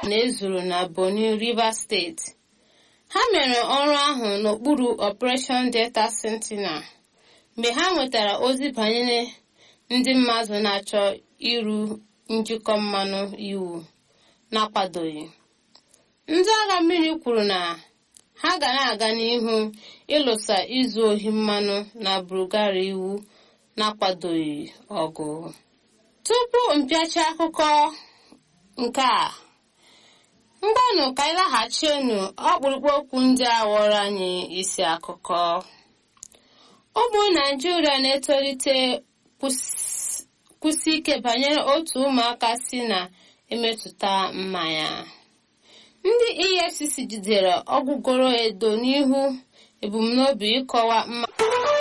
na-ezuru na Bonny Rivers steeti ha mere ọrụ ahụ n'okpuru Operation Delta Sentinel mgbe ha nwetara ozi banyere ndị mmadụ na-achọ iru njikọ mmanụ iwu n'akwadoghị ndị agha mmiri kwuru na ha ga na-aga n'ihu ịlụsa izu ohi mmanụ na Bulgaria iwu n'akwadoghị ọgụ tupu mpịachi akụkọ nke a ngwanụ ka anyị laghachienu ọkpụrụkpụ okwu ndị a ghọrọ anyị isi akụkọ ụmụ naijiria na-etolite kwụsị ike banyere otu ụmụaka si na-emetụta mmanya ndị efcc jidere ọgwụgoro edo n'ihu ebumnobi ịkọwa mma